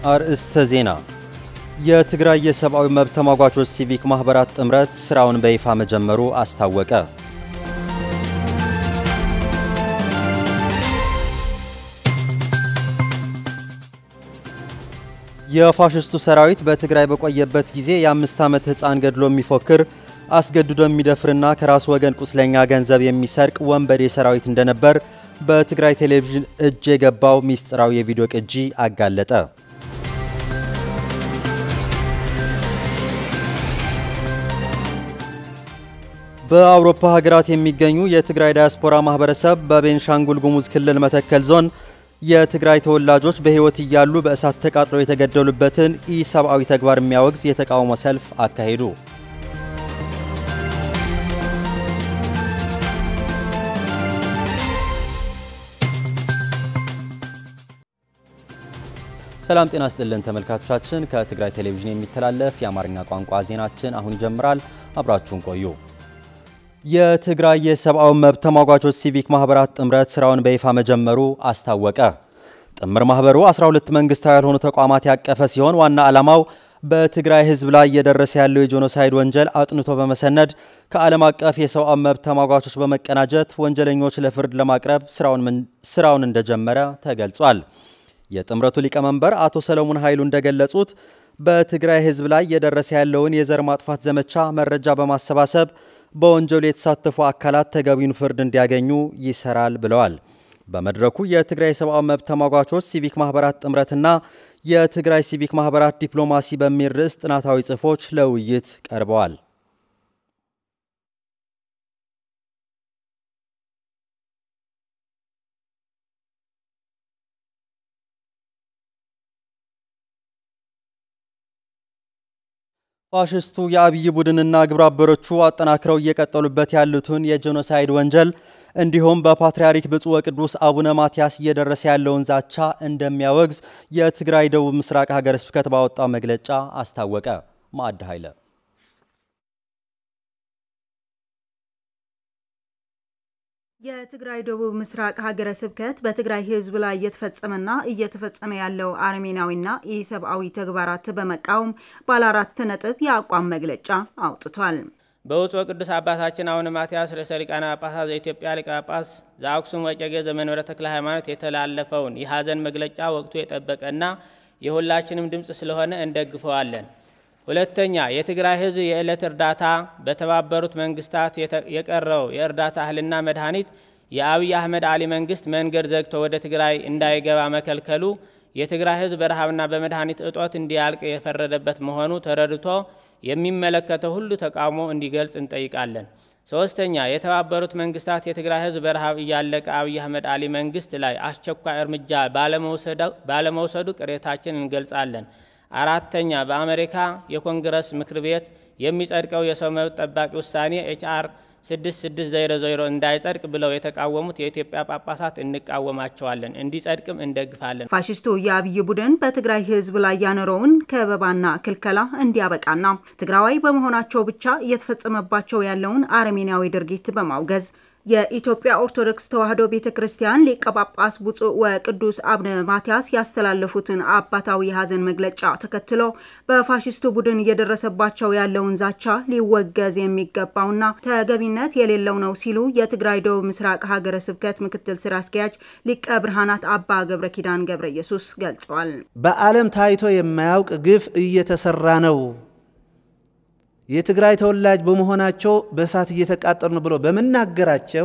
አርእስተ ዜና የትግራይ የሰብአዊ መብት ተሟጓቾች ሲቪክ ማኅበራት ጥምረት ሥራውን በይፋ መጀመሩ አስታወቀ። የፋሽስቱ ሰራዊት በትግራይ በቆየበት ጊዜ የአምስት ዓመት ሕፃን ገድሎ የሚፎክር አስገድዶ የሚደፍርና ከራሱ ወገን ቁስለኛ ገንዘብ የሚሰርቅ ወንበዴ ሰራዊት እንደነበር በትግራይ ቴሌቪዥን እጅ የገባው ሚስጥራዊ የቪዲዮ ቅጂ አጋለጠ። በአውሮፓ ሀገራት የሚገኙ የትግራይ ዳያስፖራ ማህበረሰብ በቤንሻንጉል ጉሙዝ ክልል መተከል ዞን የትግራይ ተወላጆች በሕይወት እያሉ በእሳት ተቃጥለው የተገደሉበትን ኢሰብአዊ ተግባር የሚያወግዝ የተቃውሞ ሰልፍ አካሄዱ። ሰላም ጤና ስጥልን ተመልካቾቻችን፣ ከትግራይ ቴሌቪዥን የሚተላለፍ የአማርኛ ቋንቋ ዜናችን አሁን ይጀምራል። አብራችሁን ቆዩ። የትግራይ የሰብአዊ መብት ተሟጓቾች ሲቪክ ማኅበራት ጥምረት ሥራውን በይፋ መጀመሩ አስታወቀ። ጥምር ማኅበሩ 12 መንግሥታዊ ያልሆኑ ተቋማት ያቀፈ ሲሆን ዋና ዓላማው በትግራይ ሕዝብ ላይ እየደረሰ ያለው የጄኖሳይድ ወንጀል አጥንቶ በመሰነድ ከዓለም አቀፍ የሰብአዊ መብት ተሟጓቾች በመቀናጀት ወንጀለኞች ለፍርድ ለማቅረብ ሥራውን እንደጀመረ ተገልጿል። የጥምረቱ ሊቀመንበር አቶ ሰለሞን ኃይሉ እንደገለጹት በትግራይ ሕዝብ ላይ እየደረሰ ያለውን የዘር ማጥፋት ዘመቻ መረጃ በማሰባሰብ በወንጀሉ የተሳተፉ አካላት ተገቢውን ፍርድ እንዲያገኙ ይሰራል ብለዋል። በመድረኩ የትግራይ የሰብአዊ መብት ተሟጓቾች ሲቪክ ማኅበራት ጥምረትና የትግራይ ሲቪክ ማኅበራት ዲፕሎማሲ በሚል ርዕስ ጥናታዊ ጽሑፎች ለውይይት ቀርበዋል። ፋሽስቱ የአብይ ቡድንና ግብረ አበሮቹ አጠናክረው እየቀጠሉበት ያሉትን የጄኖሳይድ ወንጀል እንዲሁም በፓትርያርክ ብፁዕ ወቅዱስ አቡነ ማትያስ እየደረሰ ያለውን ዛቻ እንደሚያወግዝ የትግራይ ደቡብ ምስራቅ ሀገረ ስብከት ባወጣው መግለጫ አስታወቀ። ማዕድ ኃይለ የትግራይ ደቡብ ምስራቅ ሀገረ ስብከት በትግራይ ሕዝብ ላይ እየተፈጸመና እየተፈጸመ ያለው አረሜናዊና ኢሰብአዊ ተግባራት በመቃወም ባለ አራት ነጥብ የአቋም መግለጫ አውጥቷል። በብፁዕ ቅዱስ አባታችን አቡነ ማትያስ ርዕሰ ሊቃነ ጳጳሳት ዘኢትዮጵያ ሊቀ ጳጳስ ዘአክሱም ወዕጨጌ ዘመንበረ ተክለ ሃይማኖት የተላለፈውን የሐዘን መግለጫ ወቅቱ የጠበቀና የሁላችንም ድምፅ ስለሆነ እንደግፈዋለን። ሁለተኛ የትግራይ ህዝብ የዕለት እርዳታ በተባበሩት መንግስታት የቀረው የእርዳታ እህልና መድኃኒት የአብይ አህመድ አሊ መንግስት መንገድ ዘግቶ ወደ ትግራይ እንዳይገባ መከልከሉ የትግራይ ህዝብ በረሃብና በመድኃኒት እጦት እንዲያልቅ የፈረደበት መሆኑ ተረድቶ የሚመለከተው ሁሉ ተቃውሞ እንዲገልጽ እንጠይቃለን። ሶስተኛ የተባበሩት መንግስታት የትግራይ ህዝብ በረሃብ እያለቀ አብይ አህመድ አሊ መንግስት ላይ አስቸኳይ እርምጃ ባለመውሰዱ ቅሬታችን እንገልጻለን። አራተኛ በአሜሪካ የኮንግረስ ምክር ቤት የሚጸድቀው የሰው መብት ጠባቂ ውሳኔ ኤችአር 6600 እንዳይጸድቅ ብለው የተቃወሙት የኢትዮጵያ ጳጳሳት እንቃወማቸዋለን፣ እንዲጸድቅም እንደግፋለን። ፋሽስቱ የአብይ ቡድን በትግራይ ህዝብ ላይ ያኖረውን ከበባና ክልከላ እንዲያበቃና ትግራዋይ በመሆናቸው ብቻ እየተፈጸመባቸው ያለውን አረሜናዊ ድርጊት በማውገዝ የኢትዮጵያ ኦርቶዶክስ ተዋሕዶ ቤተ ክርስቲያን ሊቀ ጳጳስ ብፁዕ ወቅዱስ አቡነ ማትያስ ያስተላለፉትን አባታዊ የሐዘን መግለጫ ተከትሎ በፋሽስቱ ቡድን እየደረሰባቸው ያለውን ዛቻ ሊወገዝ የሚገባውና ተገቢነት የሌለው ነው ሲሉ የትግራይ ደቡብ ምስራቅ ሀገረ ስብከት ምክትል ስራ አስኪያጅ ሊቀ ብርሃናት አባ ገብረ ኪዳን ገብረ ኢየሱስ ገልጸዋል። በዓለም ታይቶ የማያውቅ ግፍ እየተሰራ ነው የትግራይ ተወላጅ በመሆናቸው በእሳት እየተቃጠሉ ነው ብሎ በመናገራቸው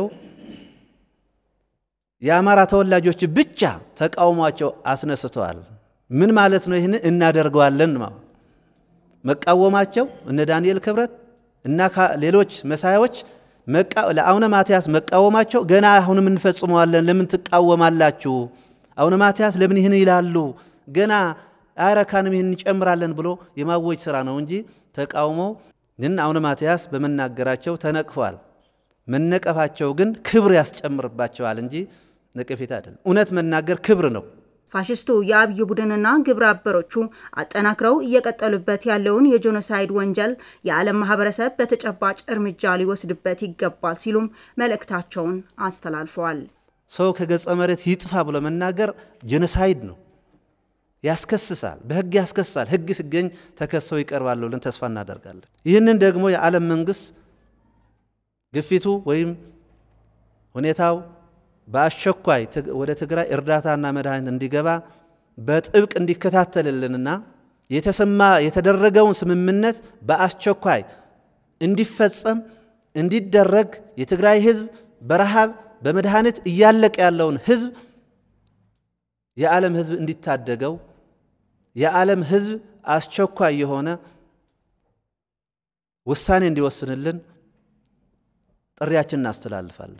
የአማራ ተወላጆች ብቻ ተቃውሟቸው አስነስተዋል። ምን ማለት ነው? ይህን እናደርገዋለን መቃወማቸው እነ ዳንኤል ክብረት እና ሌሎች መሳያዎች ለአቡነ ማትያስ መቃወማቸው ገና አሁንም እንፈጽመዋለን፣ ለምን ትቃወማላችሁ? አቡነ ማትያስ ለምን ይህን ይላሉ? ገና አይረካንም፣ ይህን እንጨምራለን ብሎ የማወጅ ስራ ነው እንጂ ተቃውሞ ግን አቡነ ማትያስ በመናገራቸው ተነቅፏል። መነቀፋቸው ግን ክብር ያስጨምርባቸዋል እንጂ ነቀፌታ አይደለም። እውነት መናገር ክብር ነው። ፋሽስቱ የአብይ ቡድንና ግብረ አበሮቹ አጠናክረው እየቀጠሉበት ያለውን የጄኖሳይድ ወንጀል የዓለም ማህበረሰብ በተጨባጭ እርምጃ ሊወስድበት ይገባል ሲሉም መልእክታቸውን አስተላልፈዋል። ሰው ከገጸ መሬት ይጥፋ ብሎ መናገር ጄኖሳይድ ነው። ያስከስሳል፣ በህግ ያስከስሳል። ህግ ሲገኝ ተከሰው ይቀርባሉ ብለን ተስፋ እናደርጋለን። ይህንን ደግሞ የዓለም መንግስት ግፊቱ ወይም ሁኔታው በአስቸኳይ ወደ ትግራይ እርዳታና መድኃኒት እንዲገባ በጥብቅ እንዲከታተልልንና የተሰማ የተደረገውን ስምምነት በአስቸኳይ እንዲፈጸም እንዲደረግ የትግራይ ህዝብ በረሃብ በመድኃኒት እያለቀ ያለውን ህዝብ የዓለም ህዝብ እንዲታደገው የዓለም ህዝብ አስቸኳይ የሆነ ውሳኔ እንዲወስንልን ጥሪያችን እናስተላልፋለን።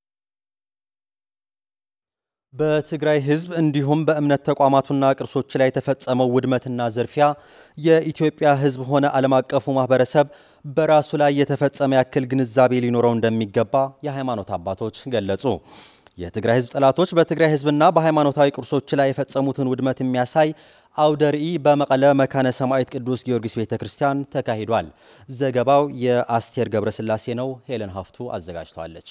በትግራይ ህዝብ እንዲሁም በእምነት ተቋማቱና ቅርሶች ላይ የተፈጸመው ውድመትና ዝርፊያ የኢትዮጵያ ህዝብ ሆነ ዓለም አቀፉ ማህበረሰብ በራሱ ላይ የተፈጸመ ያክል ግንዛቤ ሊኖረው እንደሚገባ የሃይማኖት አባቶች ገለጹ። የትግራይ ህዝብ ጠላቶች በትግራይ ህዝብና በሃይማኖታዊ ቅርሶች ላይ የፈጸሙትን ውድመት የሚያሳይ አውደ ርዕይ በመቀለ መካነ ሰማዕት ቅዱስ ጊዮርጊስ ቤተ ክርስቲያን ተካሂዷል። ዘገባው የአስቴር ገብረስላሴ ነው። ሄለን ሀፍቱ አዘጋጅተዋለች።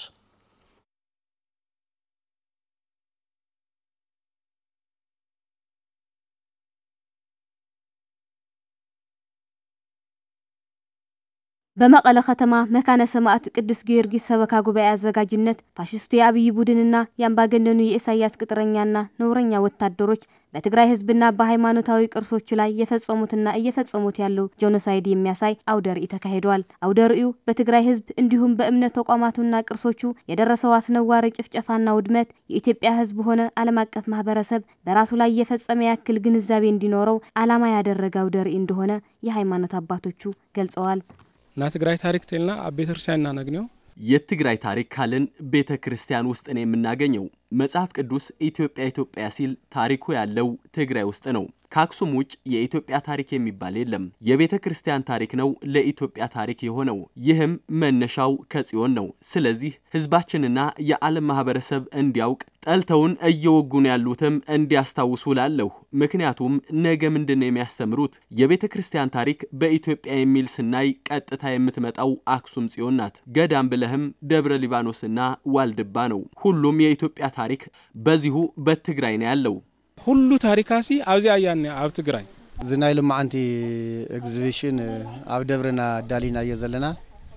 በመቀለ ከተማ መካነ ሰማዕት ቅዱስ ጊዮርጊስ ሰበካ ጉባኤ አዘጋጅነት ፋሽስቱ የአብይ ቡድንና የአምባገነኑ የኢሳያስ ቅጥረኛና ነውረኛ ወታደሮች በትግራይ ህዝብና በሃይማኖታዊ ቅርሶች ላይ የፈጸሙትና እየፈጸሙት ያለው ጄኖሳይድ የሚያሳይ አውደ ርዕይ ተካሂዷል። አውደ ርዕዩ በትግራይ ህዝብ እንዲሁም በእምነት ተቋማቱና ቅርሶቹ የደረሰው አስነዋሪ ጭፍጨፋና ውድመት የኢትዮጵያ ህዝብ ሆነ ዓለም አቀፍ ማህበረሰብ በራሱ ላይ የፈጸመ ያክል ግንዛቤ እንዲኖረው ዓላማ ያደረገ አውደ ርዕይ እንደሆነ የሃይማኖት አባቶቹ ገልጸዋል። ና ትግራይ ታሪክ ተልና ኣብ ቤተ ክርስቲያን እናነግንዮ የትግራይ ታሪክ ካልን ቤተ ክርስቲያን ውስጥ ነው የምናገኘው። መጽሐፍ ቅዱስ ኢትዮጵያ ኢትዮጵያ ሲል ታሪኩ ያለው ትግራይ ውስጥ ነው። ከአክሱም ውጭ የኢትዮጵያ ታሪክ የሚባል የለም። የቤተ ክርስቲያን ታሪክ ነው ለኢትዮጵያ ታሪክ የሆነው። ይህም መነሻው ከጽዮን ነው። ስለዚህ ህዝባችንና የዓለም ማህበረሰብ እንዲያውቅ ጠልተውን እየወጉን ያሉትም እንዲያስታውሱ ላለሁ። ምክንያቱም ነገ ምንድን ነው የሚያስተምሩት? የቤተ ክርስቲያን ታሪክ በኢትዮጵያ የሚል ስናይ ቀጥታ የምትመጣው አክሱም ጽዮን ናት። ገዳም ብለህም ደብረ ሊባኖስና ዋልድባ ነው። ሁሉም የኢትዮጵያ ታሪክ በዚሁ በትግራይ ነው ያለው። ሁሉ ታሪካሲ ኣብዚኣ እያ ኣብ ትግራይ እዚ ናይ ልማዓንቲ ኤግዚቢሽን ኣብ ደብረና ኣዳሊናዮ ዘለና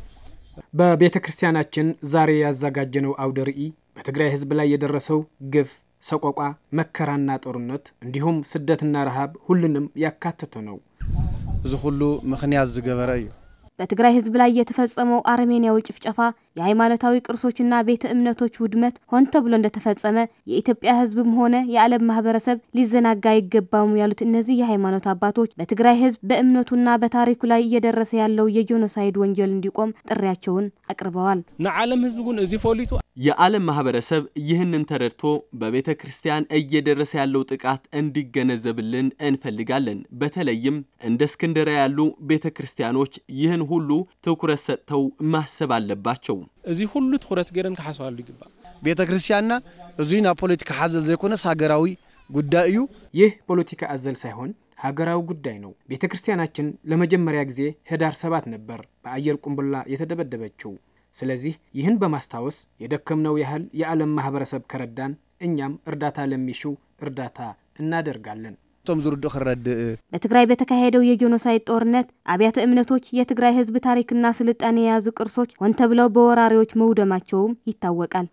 በቤተ ክርስቲያናችን ዛሬ ያዘጋጀነው አውደ ርዕይ በትግራይ ህዝብ ላይ የደረሰው ግፍ፣ ሰቆቋ፣ መከራና ጦርነት እንዲሁም ስደትና ረሃብ ሁሉንም ያካተተ ነው። እዚ ኩሉ ምክንያት ዝገበረ እዩ በትግራይ ህዝብ ላይ የተፈጸመው አረሜንያዊ ጭፍጨፋ የሃይማኖታዊ ቅርሶችና ቤተ እምነቶች ውድመት ሆን ተብሎ እንደተፈጸመ የኢትዮጵያ ህዝብም ሆነ የዓለም ማህበረሰብ ሊዘናጋ አይገባሙ ያሉት እነዚህ የሃይማኖት አባቶች በትግራይ ህዝብ በእምነቱና በታሪኩ ላይ እየደረሰ ያለው የጄኖሳይድ ወንጀል እንዲቆም ጥሪያቸውን አቅርበዋል። ንዓለም ህዝቢ እውን እዚ ፈሊጡ የዓለም ማህበረሰብ ይህንን ተረድቶ በቤተ ክርስቲያን እየደረሰ ያለው ጥቃት እንዲገነዘብልን እንፈልጋለን። በተለይም እንደ እስክንድርያ ያሉ ቤተ ክርስቲያኖች ይህን ሁሉ ትኩረት ሰጥተው ማሰብ አለባቸው። እዚ ሁሉ ትኩረት ገይረን ክሓስባሉ ይግባእ። ቤተ ክርስቲያንና እዙይ ናብ ፖለቲካ ሓዘል ዘይኮነስ ሃገራዊ ጉዳይ እዩ ይህ ፖለቲካ አዘል ሳይሆን ሀገራዊ ጉዳይ ነው። ቤተ ክርስቲያናችን ለመጀመሪያ ጊዜ ህዳር ሰባት ነበር በአየር ቁንብላ የተደበደበችው። ስለዚህ ይህን በማስታወስ የደከምነው ያህል የዓለም ማህበረሰብ ከረዳን እኛም እርዳታ ለሚሹ እርዳታ እናደርጋለን። እቶም ዝርድእ ክረድእ በትግራይ በተካሄደው የጄኖሳይድ ጦርነት አብያተ እምነቶች፣ የትግራይ ህዝብ ታሪክና ስልጣኔ የያዙ ቅርሶች ሆን ተብለው በወራሪዎች መውደማቸውም ይታወቃል።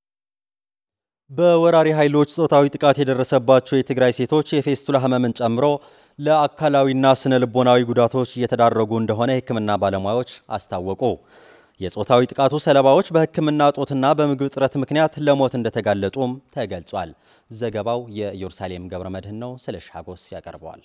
በወራሪ ኃይሎች ጾታዊ ጥቃት የደረሰባቸው የትግራይ ሴቶች የፌስቱላ ህመምን ጨምሮ ለአካላዊና ስነ ልቦናዊ ጉዳቶች እየተዳረጉ እንደሆነ የሕክምና ባለሙያዎች አስታወቁ። የጾታዊ ጥቃቱ ሰለባዎች በሕክምና እጦትና በምግብ እጥረት ምክንያት ለሞት እንደተጋለጡም ተገልጿል። ዘገባው የኢየሩሳሌም ገብረ መድህን ነው። ስለ ሻጎስ ያቀርበዋል።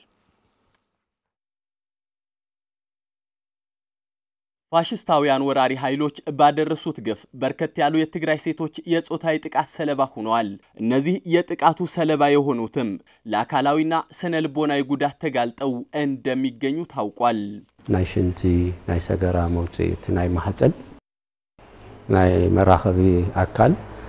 ፋሽስታውያን ወራሪ ኃይሎች ባደረሱት ግፍ በርከት ያሉ የትግራይ ሴቶች የጾታዊ ጥቃት ሰለባ ሆነዋል። እነዚህ የጥቃቱ ሰለባ የሆኑትም ለአካላዊና ስነ ልቦናዊ ጉዳት ተጋልጠው እንደሚገኙ ታውቋል። ናይ ሽንቲ ናይ ሰገራ መውፅኢት ናይ ማህፀን ናይ መራኸቢ ኣካል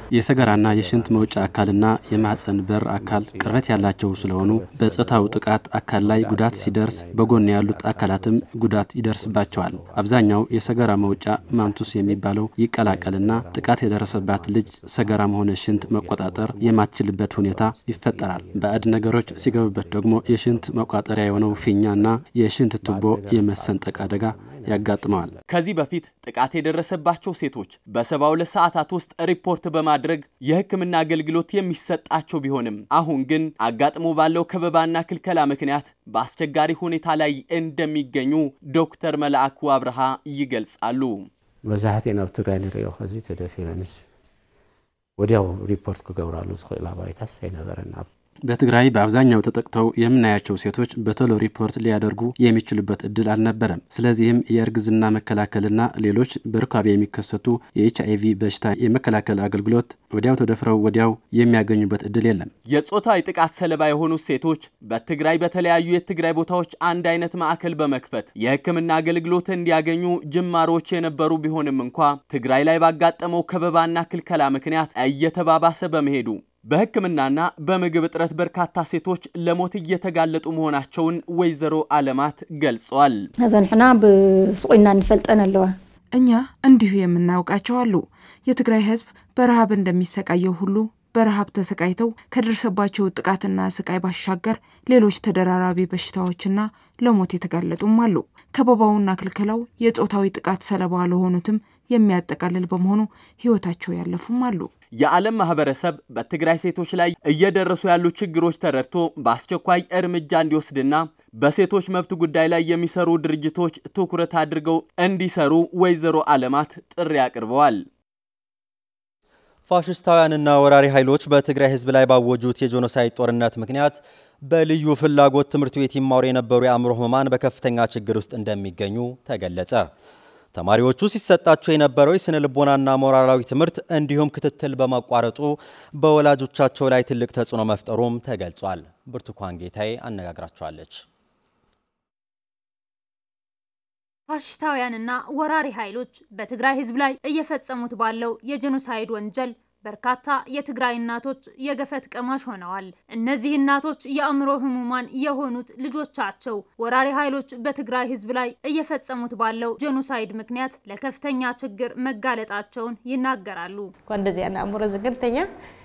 የሰገራና የሽንት መውጫ አካልና የማህፀን በር አካል ቅርበት ያላቸው ስለሆኑ በጾታው ጥቃት አካል ላይ ጉዳት ሲደርስ በጎን ያሉት አካላትም ጉዳት ይደርስባቸዋል። አብዛኛው የሰገራ መውጫ ማንቱስ የሚባለው ይቀላቀልና ጥቃት የደረሰባት ልጅ ሰገራም ሆነ ሽንት መቆጣጠር የማትችልበት ሁኔታ ይፈጠራል። ባዕድ ነገሮች ሲገቡበት ደግሞ የሽንት መቋጠሪያ የሆነው ፊኛና የሽንት ቱቦ የመሰንጠቅ አደጋ ያጋጥመዋል። ከዚህ በፊት ጥቃት የደረሰባቸው ሴቶች በሰባ ሁለት ሰዓታት ውስጥ ሪፖርት በማድረግ የሕክምና አገልግሎት የሚሰጣቸው ቢሆንም አሁን ግን አጋጥሞ ባለው ከበባና ክልከላ ምክንያት በአስቸጋሪ ሁኔታ ላይ እንደሚገኙ ዶክተር መልአኩ አብርሃ ይገልጻሉ። መብዛሕትአን ኣብ ትግራይ ንሪኦ ከዚ ተደፊረንስ ወዲያው ሪፖርት ክገብራሉ ዝኽእል ኣባይታስ ኣይነበረን በትግራይ በአብዛኛው ተጠቅተው የምናያቸው ሴቶች በቶሎ ሪፖርት ሊያደርጉ የሚችሉበት እድል አልነበረም። ስለዚህም የእርግዝና መከላከልና ሌሎች በርካቢ የሚከሰቱ የኤች አይቪ በሽታ የመከላከል አገልግሎት ወዲያው ተደፍረው ወዲያው የሚያገኙበት እድል የለም። የጾታዊ ጥቃት ሰለባ የሆኑት ሴቶች በትግራይ በተለያዩ የትግራይ ቦታዎች አንድ አይነት ማዕከል በመክፈት የሕክምና አገልግሎት እንዲያገኙ ጅማሮች የነበሩ ቢሆንም እንኳ ትግራይ ላይ ባጋጠመው ከበባና ክልከላ ምክንያት እየተባባሰ በመሄዱ በሕክምናና በምግብ እጥረት በርካታ ሴቶች ለሞት እየተጋለጡ መሆናቸውን ወይዘሮ አለማት ገልጸዋል። ዘንሕና ብስቁና እንፈልጠን ኣለዋ እኛ እንዲሁ የምናውቃቸው አሉ። የትግራይ ህዝብ በረሃብ እንደሚሰቃየው ሁሉ በረሃብ ተሰቃይተው ከደረሰባቸው ጥቃትና ስቃይ ባሻገር ሌሎች ተደራራቢ በሽታዎችና ለሞት የተጋለጡም አሉ። ከበባውና ክልከላው የጾታዊ ጥቃት ሰለባ ለሆኑትም የሚያጠቃልል በመሆኑ ህይወታቸው ያለፉም አሉ። የዓለም ማህበረሰብ በትግራይ ሴቶች ላይ እየደረሱ ያሉ ችግሮች ተረድቶ በአስቸኳይ እርምጃ እንዲወስድና በሴቶች መብት ጉዳይ ላይ የሚሰሩ ድርጅቶች ትኩረት አድርገው እንዲሰሩ ወይዘሮ አለማት ጥሪ አቅርበዋል። ፋሽስታውያንና ወራሪ ኃይሎች በትግራይ ህዝብ ላይ ባወጁት የጄኖሳይድ ጦርነት ምክንያት በልዩ ፍላጎት ትምህርት ቤት ይማሩ የነበሩ የአእምሮ ህሙማን በከፍተኛ ችግር ውስጥ እንደሚገኙ ተገለጸ። ተማሪዎቹ ሲሰጣቸው የነበረው የስነ ልቦናና ሞራላዊ ትምህርት እንዲሁም ክትትል በማቋረጡ በወላጆቻቸው ላይ ትልቅ ተጽዕኖ መፍጠሩም ተገልጿል። ብርቱካን ጌታዬ አነጋግራቸዋለች። ፋሽስታውያንና ወራሪ ኃይሎች በትግራይ ህዝብ ላይ እየፈጸሙት ባለው የጄኖሳይድ ወንጀል በርካታ የትግራይ እናቶች የገፈት ቀማሽ ሆነዋል። እነዚህ እናቶች የአእምሮ ህሙማን የሆኑት ልጆቻቸው ወራሪ ኃይሎች በትግራይ ህዝብ ላይ እየፈጸሙት ባለው ጄኖሳይድ ምክንያት ለከፍተኛ ችግር መጋለጣቸውን ይናገራሉ። እኳ እንደዚኣ ንኣእምሮ ዝገምተኛ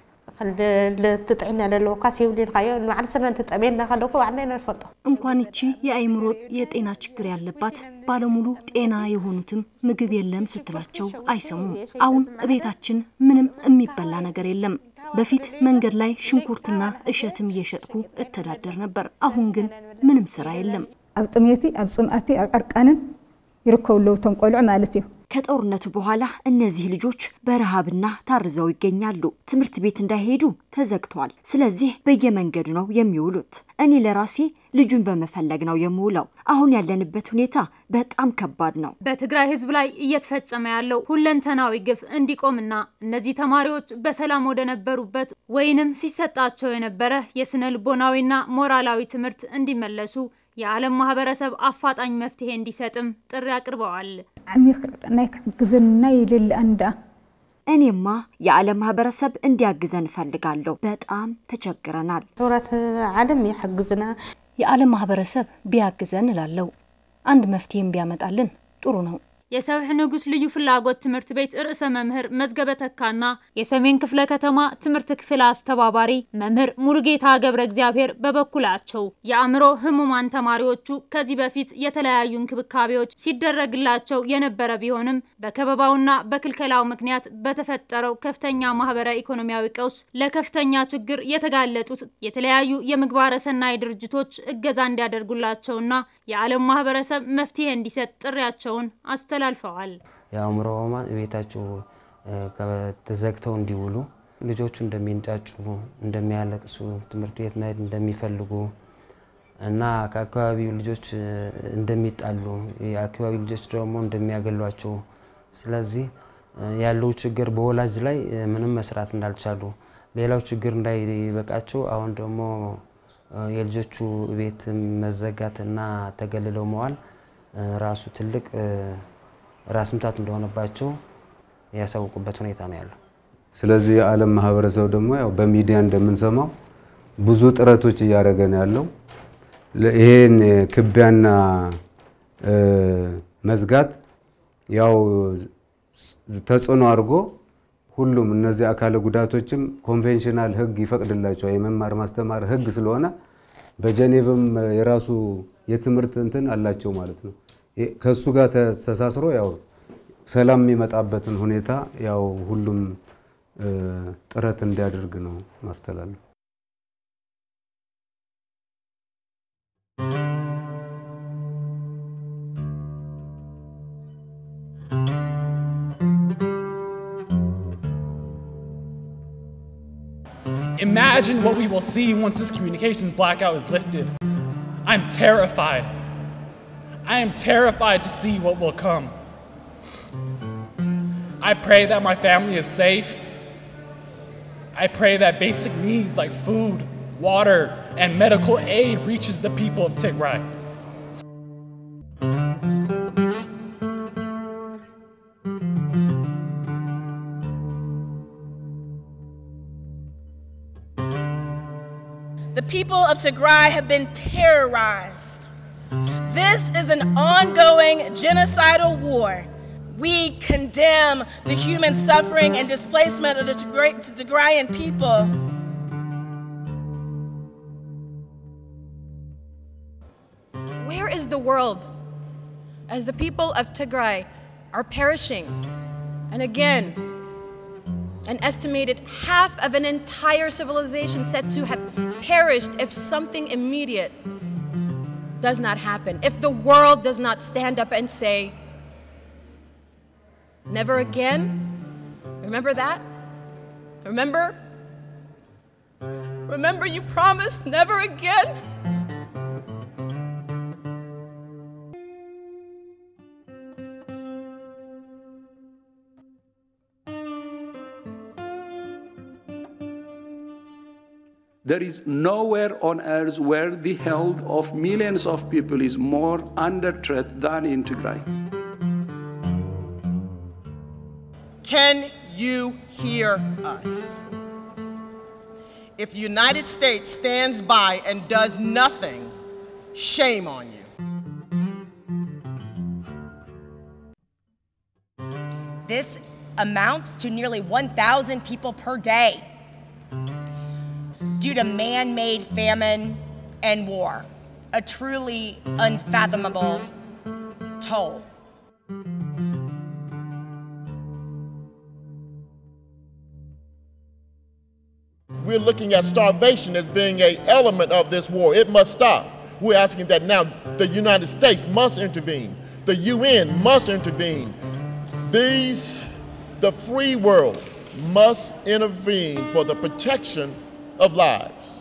ልትጥዕና ዘለዎ ካስ ይብልልካዮ ንባዕል ስና እንትጠሜና ከለኩ ባዕልና ንፈልጦ እንኳን እቺ የአእምሮ የጤና ችግር ያለባት ባለሙሉ ጤና የሆኑትም ምግብ የለም ስትላቸው አይሰሙም። አሁን እቤታችን ምንም የሚበላ ነገር የለም። በፊት መንገድ ላይ ሽንኩርትና እሸትም እየሸጥኩ እተዳደር ነበር። አሁን ግን ምንም ስራ የለም። ኣብ ጥሜቲ ኣብ ፅምኣቲ ኣብ ዕርቃንን ይርከቡ ኣለው እቶም ቆልዑ ማለት እዩ ከጦርነቱ በኋላ እነዚህ ልጆች በረሃብና ታርዘው ይገኛሉ። ትምህርት ቤት እንዳይሄዱ ተዘግቷል። ስለዚህ በየመንገዱ ነው የሚውሉት። እኔ ለራሴ ልጁን በመፈለግ ነው የምውለው። አሁን ያለንበት ሁኔታ በጣም ከባድ ነው። በትግራይ ህዝብ ላይ እየተፈጸመ ያለው ሁለንተናዊ ግፍ እንዲቆምና እነዚህ ተማሪዎች በሰላም ወደ ነበሩበት ወይንም ሲሰጣቸው የነበረ የስነ ልቦናዊና ሞራላዊ ትምህርት እንዲመለሱ የዓለም ማህበረሰብ አፋጣኝ መፍትሄ እንዲሰጥም ጥሪ አቅርበዋል። ዓሚቕ ናይ ክሕግዘና ይልል እንዳ እኔማ የዓለም ማህበረሰብ እንዲያግዘን እፈልጋለሁ። በጣም ተቸግረናል። ሕብረት ዓለም ይሕግዙና። የዓለም ማህበረሰብ ቢያግዘን እላለሁ። አንድ መፍትሄም ቢያመጣልን ጥሩ ነው። የሰብሕ ንጉስ ልዩ ፍላጎት ትምህርት ቤት ርዕሰ መምህር መዝገበ ተካና የሰሜን ክፍለ ከተማ ትምህርት ክፍል አስተባባሪ መምህር ሙሉጌታ ገብረ እግዚአብሔር በበኩላቸው የአእምሮ ህሙማን ተማሪዎቹ ከዚህ በፊት የተለያዩ እንክብካቤዎች ሲደረግላቸው የነበረ ቢሆንም በከበባውና በክልከላው ምክንያት በተፈጠረው ከፍተኛ ማህበረ ኢኮኖሚያዊ ቀውስ ለከፍተኛ ችግር የተጋለጡት የተለያዩ የምግባረ ሰናይ ድርጅቶች እገዛ እንዲያደርጉላቸውና የዓለም ማህበረሰብ መፍትሄ እንዲሰጥ ጥሪያቸውን አስተላልፈዋል። የአእምሮ ህሙማን ቤታቸው ተዘግተው እንዲውሉ ልጆቹ እንደሚንጫጩ፣ እንደሚያለቅሱ፣ ትምህርት ቤት መሄድ እንደሚፈልጉ እና ከአካባቢው ልጆች እንደሚጣሉ፣ የአካባቢው ልጆች ደግሞ እንደሚያገሏቸው፣ ስለዚህ ያለው ችግር በወላጅ ላይ ምንም መስራት እንዳልቻሉ፣ ሌላው ችግር እንዳይበቃቸው አሁን ደግሞ የልጆቹ ቤት መዘጋትና ተገልለው መዋል ራሱ ትልቅ ራስ ምታት እንደሆነባቸው ያሳውቁበት ሁኔታ ነው ያለው። ስለዚህ የዓለም ማህበረሰብ ደግሞ ያው በሚዲያ እንደምንሰማው ብዙ ጥረቶች እያደረገ ነው ያለው። ይሄን ክቢያና መዝጋት ያው ተጽዕኖ አድርጎ ሁሉም እነዚህ አካለ ጉዳቶችም ኮንቬንሽናል ህግ ይፈቅድላቸዋል። የመማር ማስተማር ህግ ስለሆነ በጀኔቭም የራሱ የትምህርት እንትን አላቸው ማለት ነው። ከሱ ጋር ተሳስሮ ያው ሰላም የሚመጣበትን ሁኔታ ያው ሁሉም ጥረት እንዲያደርግ ነው ማስተላለፍ። Imagine what we will see once this communications blackout is lifted. I'm terrified. I am terrified to see what will come. I pray that my family is safe. I pray that basic needs like food, water, and medical aid reaches the people of Tigray. The people of Tigray have been terrorized. This is an ongoing genocidal war. We condemn the human suffering and displacement of the Tigray- Tigrayan people. Where is the world as the people of Tigray are perishing? And again, an estimated half of an entire civilization said to have perished if something immediate does not happen. If the world does not stand up and say, never again. Remember that? Remember? Remember you promised never again? There is nowhere on earth where the health of millions of people is more under threat than in Tigray. Can you hear us? If the United States stands by and does nothing, shame on you. This amounts to nearly 1,000 people per day due to man made famine and war, a truly unfathomable toll. We're looking at starvation as being a element of this war. It must stop. We're asking that now the United States must intervene. The UN must intervene. These, the free world, must intervene for the protection of lives.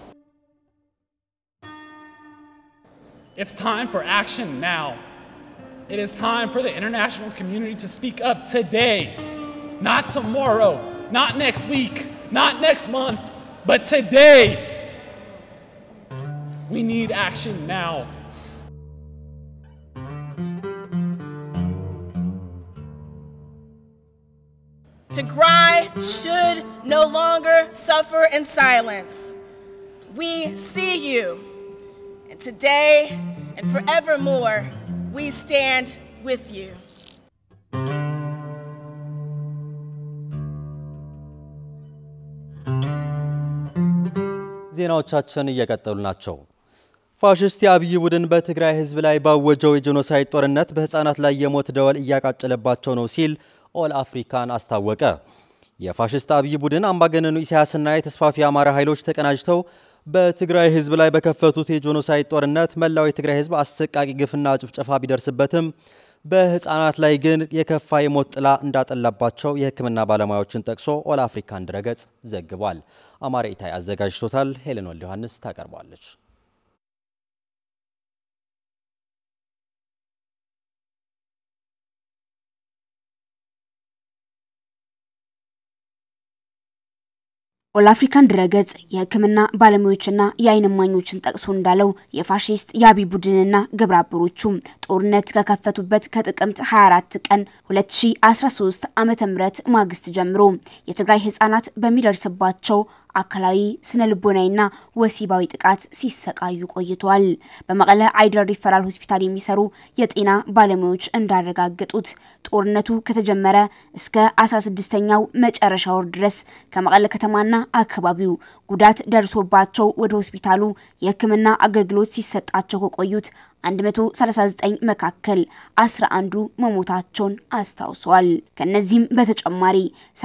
It's time for action now. It is time for the international community to speak up today, not tomorrow, not next week, not next month, but today. We need action now. Tigray should no longer suffer in silence. We see you, and today and forevermore, we stand with you. ዜናዎቻችን እየቀጠሉ ናቸው። ፋሽስት የአብይ ቡድን በትግራይ ሕዝብ ላይ ባወጀው የጄኖሳይድ ጦርነት በህፃናት ላይ የሞት ደወል እያቃጨለባቸው ነው ሲል ኦል አፍሪካን አስታወቀ። የፋሽስት አብይ ቡድን አምባገነኑ ኢሳያስና የተስፋፊ አማራ ኃይሎች ተቀናጅተው በትግራይ ሕዝብ ላይ በከፈቱት የጄኖሳይድ ጦርነት መላው የትግራይ ሕዝብ አሰቃቂ ግፍና ጭፍጨፋ ቢደርስበትም በህፃናት ላይ ግን የከፋ የሞት ጥላ እንዳጠላባቸው የሕክምና ባለሙያዎችን ጠቅሶ ኦል አፍሪካን ድረገጽ ዘግቧል። አማረ ኢታይ አዘጋጅቶታል። ሄለን ወልደ ዮሐንስ ታቀርባለች። ኦል አፍሪካን ድረገጽ የሕክምና ባለሙያዎችና የዓይን እማኞችን ጠቅሶ እንዳለው የፋሺስት የአብይ ቡድንና ግብረ አበሮቹ ጦርነት ከከፈቱበት ከጥቅምት 24 ቀን 2013 ዓ.ም ማግስት ጀምሮ የትግራይ ህጻናት በሚደርስባቸው አካላዊ ስነ ልቦናዊና ወሲባዊ ጥቃት ሲሰቃዩ ቆይተዋል። በመቀለ አይደር ሪፈራል ሆስፒታል የሚሰሩ የጤና ባለሙያዎች እንዳረጋገጡት ጦርነቱ ከተጀመረ እስከ 16ኛው መጨረሻ ወር ድረስ ከመቀለ ከተማና አካባቢው ጉዳት ደርሶባቸው ወደ ሆስፒታሉ የህክምና አገልግሎት ሲሰጣቸው ከቆዩት 139 መካከል 11ዱ መሞታቸውን አስታውሰዋል። ከነዚህም በተጨማሪ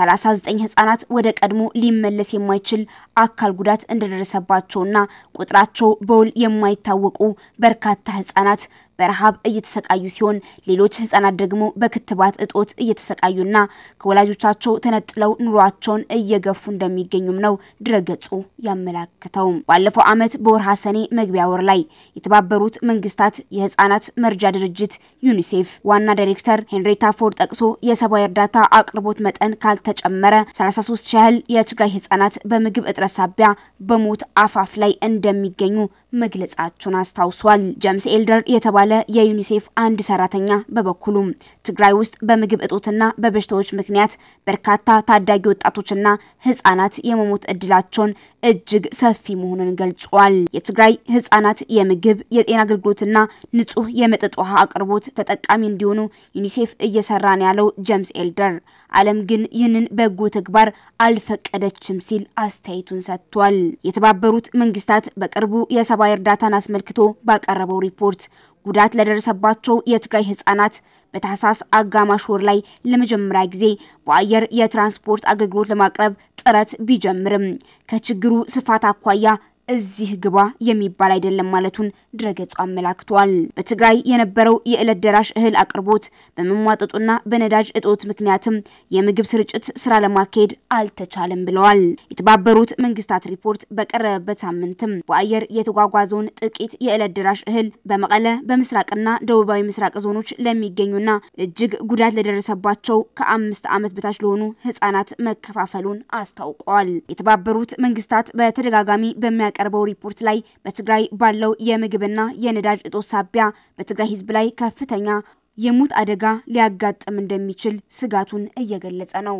39 ህጻናት ወደ ቀድሞ ሊመለስ የማይችል አካል ጉዳት እንደደረሰባቸውና ቁጥራቸው በውል የማይታወቁ በርካታ ህጻናት በረሃብ እየተሰቃዩ ሲሆን ሌሎች ህጻናት ደግሞ በክትባት እጦት እየተሰቃዩና ከወላጆቻቸው ተነጥለው ኑሯቸውን እየገፉ እንደሚገኙም ነው ድረገጹ ያመላክተው። ባለፈው ዓመት በወርሃ ሰኔ መግቢያ ወር ላይ የተባበሩት መንግስታት የህጻናት መርጃ ድርጅት ዩኒሴፍ ዋና ዳይሬክተር ሄንሪታ ፎርድ ጠቅሶ የሰብአዊ እርዳታ አቅርቦት መጠን ካልተጨመረ 33 ሺህ ያህል የትግራይ ህጻናት በምግብ እጥረት ሳቢያ በሞት አፋፍ ላይ እንደሚገኙ መግለጻቸውን አስታውሷል። ጀምስ ኤልደር የተባለ የዩኒሴፍ አንድ ሰራተኛ በበኩሉም ትግራይ ውስጥ በምግብ እጦትና በበሽታዎች ምክንያት በርካታ ታዳጊ ወጣቶችና ህጻናት የመሞት እድላቸውን እጅግ ሰፊ መሆኑን ገልጿል። የትግራይ ህጻናት የምግብ የጤና አገልግሎትና ንጹህ የመጠጥ ውሃ አቅርቦት ተጠቃሚ እንዲሆኑ ዩኒሴፍ እየሰራ ነው ያለው ጀምስ ኤልደር፣ ዓለም ግን ይህንን በጎ ተግባር አልፈቀደችም ሲል አስተያየቱን ሰጥቷል። የተባበሩት መንግስታት በቅርቡ የሰብአዊ እርዳታን አስመልክቶ ባቀረበው ሪፖርት ጉዳት ለደረሰባቸው የትግራይ ህጻናት በታህሳስ አጋማሽ ወር ላይ ለመጀመሪያ ጊዜ በአየር የትራንስፖርት አገልግሎት ለማቅረብ ጥረት ቢጀምርም ከችግሩ ስፋት አኳያ እዚህ ግባ የሚባል አይደለም ማለቱን ድረገጹ አመላክቷል። በትግራይ የነበረው የዕለት ደራሽ እህል አቅርቦት በመሟጠጡና በነዳጅ እጦት ምክንያትም የምግብ ስርጭት ስራ ለማካሄድ አልተቻለም ብለዋል። የተባበሩት መንግስታት ሪፖርት በቀረበበት ሳምንትም በአየር የተጓጓዘውን ጥቂት የዕለት ደራሽ እህል በመቀለ በምስራቅና ደቡባዊ ምስራቅ ዞኖች ለሚገኙና እጅግ ጉዳት ለደረሰባቸው ከአምስት ዓመት በታች ለሆኑ ህጻናት መከፋፈሉን አስታውቀዋል። የተባበሩት መንግስታት በተደጋጋሚ በሚያ ቀርበው ሪፖርት ላይ በትግራይ ባለው የምግብና የነዳጅ እጦት ሳቢያ በትግራይ ህዝብ ላይ ከፍተኛ የሞት አደጋ ሊያጋጥም እንደሚችል ስጋቱን እየገለጸ ነው።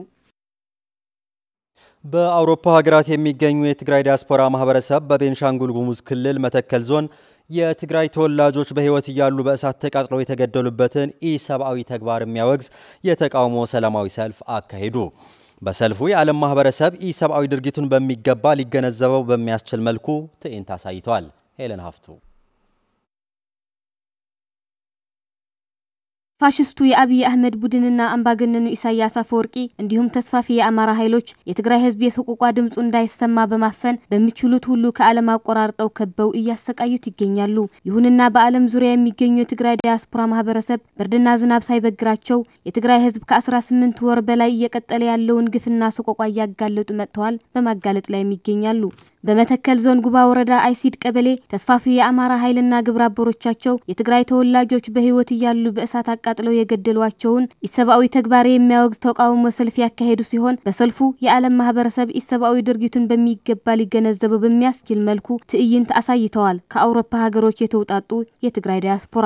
በአውሮፓ ሀገራት የሚገኙ የትግራይ ዲያስፖራ ማህበረሰብ በቤንሻንጉል ጉሙዝ ክልል መተከል ዞን የትግራይ ተወላጆች በህይወት እያሉ በእሳት ተቃጥለው የተገደሉበትን ኢሰብአዊ ተግባር የሚያወግዝ የተቃውሞ ሰላማዊ ሰልፍ አካሄዱ። በሰልፉ የዓለም ማህበረሰብ ኢሰብአዊ ድርጊቱን በሚገባ ሊገነዘበው በሚያስችል መልኩ ትዕይንት አሳይተዋል። ሄለን ሀፍቱ ፋሽስቱ የአብይ አህመድ ቡድንና አምባገነኑ ኢሳያስ አፈወርቂ እንዲሁም ተስፋፊ የአማራ ኃይሎች የትግራይ ህዝብ የሰቆቋ ድምፁ እንዳይሰማ በማፈን በሚችሉት ሁሉ ከዓለም አቆራርጠው ከበው እያሰቃዩት ይገኛሉ። ይሁንና በዓለም ዙሪያ የሚገኙ የትግራይ ዲያስፖራ ማህበረሰብ ብርድና ዝናብ ሳይበግራቸው የትግራይ ህዝብ ከ18 ወር በላይ እየቀጠለ ያለውን ግፍና ሰቆቋ እያጋለጡ መጥተዋል፣ በማጋለጥ ላይ ይገኛሉ። በመተከል ዞን ጉባ ወረዳ አይሲድ ቀበሌ ተስፋፊ የአማራ ኃይልና ግብረ አበሮቻቸው የትግራይ ተወላጆች በህይወት እያሉ በእሳት አቃጥለው የገደሏቸውን ኢሰብአዊ ተግባር የሚያወግዝ ተቃውሞ ሰልፍ ያካሄዱ ሲሆን በሰልፉ የዓለም ማህበረሰብ ኢሰብአዊ ድርጊቱን በሚገባ ሊገነዘበው በሚያስችል መልኩ ትዕይንት አሳይተዋል። ከአውሮፓ ሀገሮች የተውጣጡ የትግራይ ዲያስፖራ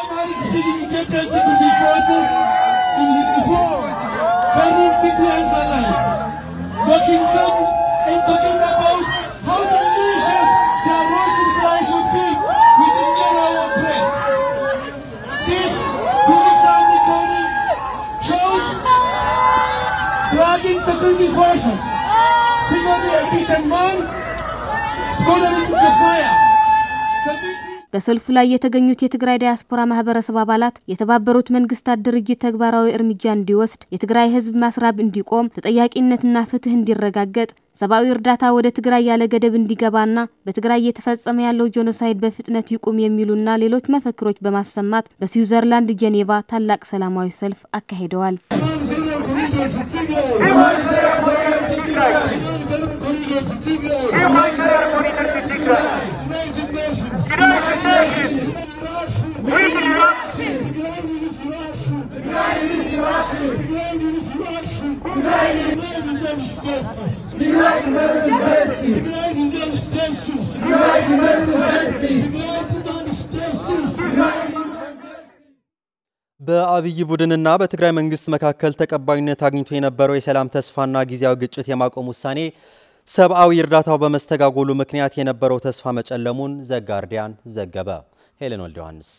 how delicious their roasted fries would be with injera bread. This Google sound recording shows dragging security forces, singly a beaten man, scolding into the fire. በሰልፉ ላይ የተገኙት የትግራይ ዲያስፖራ ማህበረሰብ አባላት የተባበሩት መንግስታት ድርጅት ተግባራዊ እርምጃ እንዲወስድ፣ የትግራይ ህዝብ ማስራብ እንዲቆም፣ ተጠያቂነትና ፍትህ እንዲረጋገጥ፣ ሰብአዊ እርዳታ ወደ ትግራይ ያለ ገደብ እንዲገባና በትግራይ እየተፈጸመ ያለው ጄኖሳይድ በፍጥነት ይቁም የሚሉና ሌሎች መፈክሮች በማሰማት በስዊዘርላንድ ጄኔቫ ታላቅ ሰላማዊ ሰልፍ አካሂደዋል። United Nations. We can በአብይ ቡድንና በትግራይ መንግስት መካከል ተቀባይነት አግኝቶ የነበረው የሰላም ተስፋና ጊዜያዊ ግጭት የማቆም ውሳኔ ሰብአዊ እርዳታው በመስተጋጎሉ ምክንያት የነበረው ተስፋ መጨለሙን ዘጋርዲያን ዘገበ። ሄለን ወልደ ዮሐንስ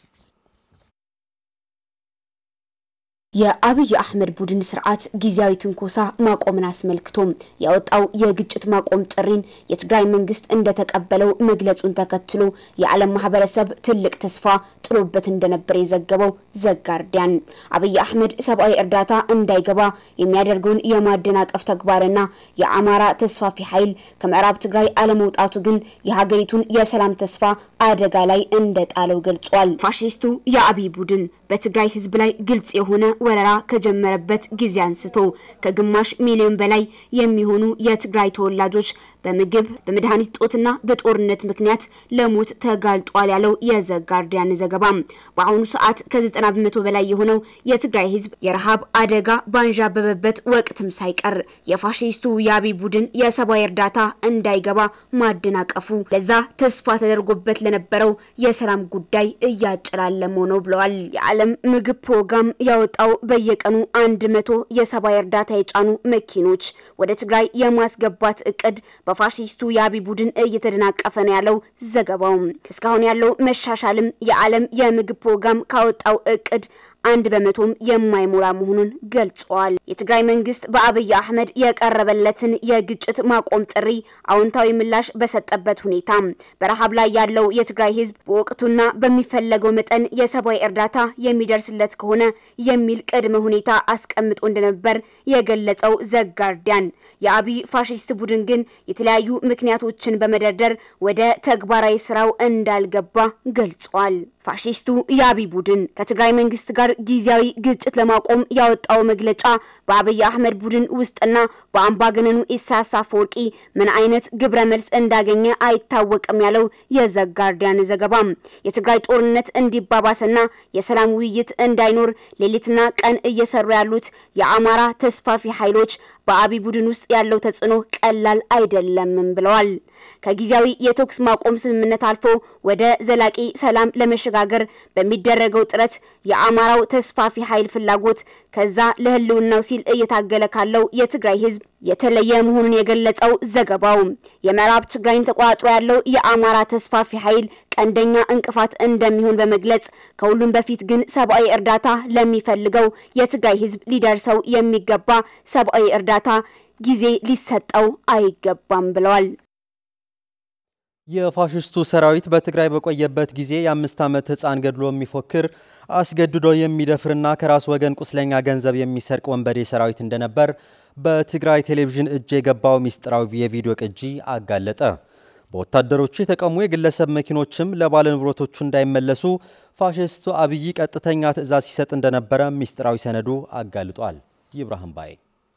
የአብይ አህመድ ቡድን ስርዓት ጊዜያዊ ትንኮሳ ማቆምን አስመልክቶ ያወጣው የግጭት ማቆም ጥሪን የትግራይ መንግስት እንደተቀበለው መግለጹን ተከትሎ የዓለም ማህበረሰብ ትልቅ ተስፋ ጥሎበት እንደነበር የዘገበው ዘጋርዲያን አብይ አህመድ ሰብአዊ እርዳታ እንዳይገባ የሚያደርገውን የማደናቀፍ ተግባርና የአማራ ተስፋፊ ኃይል ከምዕራብ ትግራይ አለመውጣቱ ግን የሀገሪቱን የሰላም ተስፋ አደጋ ላይ እንደጣለው ገልጿል። ፋሽስቱ የአብይ ቡድን በትግራይ ህዝብ ላይ ግልጽ የሆነ ወረራ ከጀመረበት ጊዜ አንስቶ ከግማሽ ሚሊዮን በላይ የሚሆኑ የትግራይ ተወላጆች በምግብ በመድኃኒት ጦትና በጦርነት ምክንያት ለሞት ተጋልጧል ያለው የዘጋርዲያን ዘገባ በአሁኑ ሰዓት ከ90 በመቶ በላይ የሆነው የትግራይ ህዝብ የረሃብ አደጋ ባንዣበበበት ወቅትም ሳይቀር የፋሽስቱ የአብይ ቡድን የሰብአዊ እርዳታ እንዳይገባ ማደናቀፉ ለዛ ተስፋ ተደርጎበት ለነበረው የሰላም ጉዳይ እያጨላለመው ነው ብለዋል። የዓለም ምግብ ፕሮግራም ያወጣው በየቀኑ አንድ መቶ የሰብአዊ እርዳታ የጫኑ መኪኖች ወደ ትግራይ የማስገባት እቅድ በፋሽስቱ የአብይ ቡድን እየተደናቀፈ ነው ያለው ዘገባው። እስካሁን ያለው መሻሻልም የዓለም የምግብ ፕሮግራም ካወጣው እቅድ አንድ በመቶም የማይሞላ መሆኑን ገልጸዋል። የትግራይ መንግስት በአብይ አህመድ የቀረበለትን የግጭት ማቆም ጥሪ አዎንታዊ ምላሽ በሰጠበት ሁኔታ በረሃብ ላይ ያለው የትግራይ ህዝብ በወቅቱና በሚፈለገው መጠን የሰብአዊ እርዳታ የሚደርስለት ከሆነ የሚል ቅድመ ሁኔታ አስቀምጦ እንደነበር የገለጸው ዘጋርዲያን የአብይ ፋሽስት ቡድን ግን የተለያዩ ምክንያቶችን በመደርደር ወደ ተግባራዊ ስራው እንዳልገባ ገልጿል። ፋሽስቱ የአብይ ቡድን ከትግራይ መንግስት ጋር ጊዜያዊ ግጭት ለማቆም ያወጣው መግለጫ በአብይ አህመድ ቡድን ውስጥና በአምባገነኑ ኢሳያስ አፈወርቂ ምን አይነት ግብረ መልስ እንዳገኘ አይታወቅም ያለው የዘጋርዲያን ዘገባ የትግራይ ጦርነት እንዲባባስና የሰላም ውይይት እንዳይኖር ሌሊትና ቀን እየሰሩ ያሉት የአማራ ተስፋፊ ኃይሎች በአብይ ቡድን ውስጥ ያለው ተጽዕኖ ቀላል አይደለምም ብለዋል። ከጊዜያዊ የተኩስ ማቆም ስምምነት አልፎ ወደ ዘላቂ ሰላም ለመሸጋገር በሚደረገው ጥረት የአማራው ተስፋፊ ኃይል ፍላጎት ከዛ ለህልውናው ሲል እየታገለ ካለው የትግራይ ህዝብ የተለየ መሆኑን የገለጸው ዘገባው የምዕራብ ትግራይን ተቆጣጥሮ ያለው የአማራ ተስፋፊ ኃይል ቀንደኛ እንቅፋት እንደሚሆን በመግለጽ ከሁሉም በፊት ግን ሰብአዊ እርዳታ ለሚፈልገው የትግራይ ህዝብ ሊደርሰው የሚገባ ሰብአዊ እርዳታ ጊዜ ሊሰጠው አይገባም ብለዋል። የፋሽስቱ ሰራዊት በትግራይ በቆየበት ጊዜ የአምስት ዓመት ህፃን ገድሎ የሚፎክር አስገድዶ የሚደፍርና ከራስ ወገን ቁስለኛ ገንዘብ የሚሰርቅ ወንበዴ ሰራዊት እንደነበር በትግራይ ቴሌቪዥን እጅ የገባው ሚስጥራዊ የቪዲዮ ቅጂ አጋለጠ። በወታደሮቹ የተቀሙ የግለሰብ መኪኖችም ለባለንብረቶቹ እንዳይመለሱ ፋሽስቱ አብይ ቀጥተኛ ትዕዛዝ ሲሰጥ እንደነበረ ሚስጥራዊ ሰነዱ አጋልጧል። ይብራሂም ባይ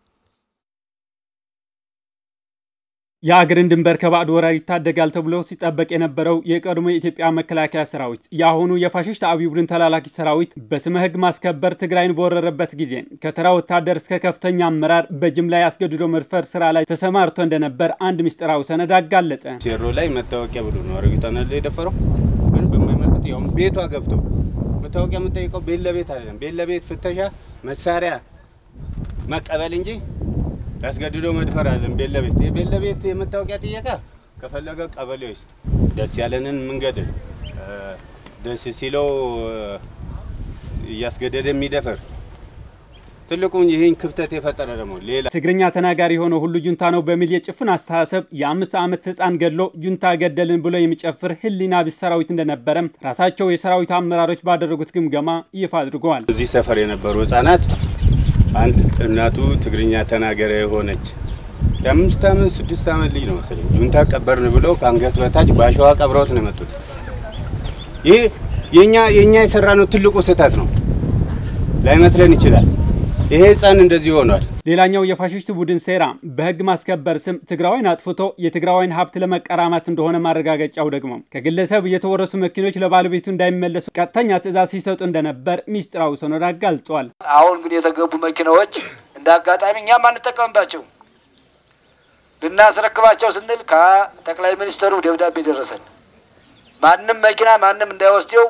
የአገርን ድንበር ከባዕድ ወራር ይታደጋል ተብሎ ሲጠበቅ የነበረው የቀድሞ የኢትዮጵያ መከላከያ ሰራዊት የአሁኑ የፋሽስት አብይ ቡድን ተላላኪ ሰራዊት በስመ ህግ ማስከበር ትግራይን በወረረበት ጊዜ ከተራ ወታደር እስከ ከፍተኛ አመራር በጅምላ ያስገድዶ መድፈር ስራ ላይ ተሰማርቶ እንደነበር አንድ ምስጢራዊ ሰነድ አጋለጠ። ሴሮ ላይ መታወቂያ ብሎ ነው አረጋግጠና የደፈረው ምን በማይመለከት ያው ቤቷ ገብቶ መታወቂያ የምጠይቀው ቤት ለቤት አይደለም። ቤት ለቤት ፍተሻ መሳሪያ መቀበል እንጂ ያስገድዶ መድፈር አለን። ቤት ለቤት ቤት ለቤት የመታወቂያ ጥየቃ ከፈለገ ቀበሌ ውስጥ ደስ ያለንን መንገድ ደስ ሲለው እያስገደደ የሚደፈር ትልቁን ይህን ክፍተት የፈጠረ ደግሞ ሌላ ትግርኛ ተናጋሪ የሆነው ሁሉ ጁንታ ነው በሚል የጭፍን አስተሳሰብ የአምስት ዓመት ህፃን ገድሎ ጁንታ ገደልን ብሎ የሚጨፍር ህሊና ቢስ ሰራዊት እንደነበረም ራሳቸው የሰራዊቱ አመራሮች ባደረጉት ግምገማ ይፋ አድርገዋል። እዚህ ሰፈር የነበሩ ህጻናት አንድ እናቱ ትግርኛ ተናገረ የሆነች የአምስት ዓመት ስድስት ዓመት ልጅ ነው መሰለኝ ጁንታ ቀበርን ብለው ከአንገት በታች በአሸዋ ቀብረውት ነው የመጡት። ይህ የኛ የኛ የሰራ ነው ትልቁ ስህተት ነው ላይመስለን ይችላል። ይሄ ህፃን እንደዚህ ሆኗል። ሌላኛው የፋሽስት ቡድን ሴራ በህግ ማስከበር ስም ትግራዋይን አጥፍቶ የትግራዋይን ሀብት ለመቀራማት እንደሆነ ማረጋገጫው ደግሞ ከግለሰብ የተወረሱ መኪኖች ለባለቤቱ እንዳይመለሱ ቀጥተኛ ትዕዛዝ ሲሰጡ እንደነበር ሚስጥራዊ ሰነድ አጋልጧል። አሁን ግን የተገቡ መኪናዎች እንደ አጋጣሚ እኛም አንጠቀምባቸው ልናስረክባቸው ስንል ከጠቅላይ ሚኒስትሩ ደብዳቤ ደረሰን። ማንም መኪና ማንም እንዳይወስደው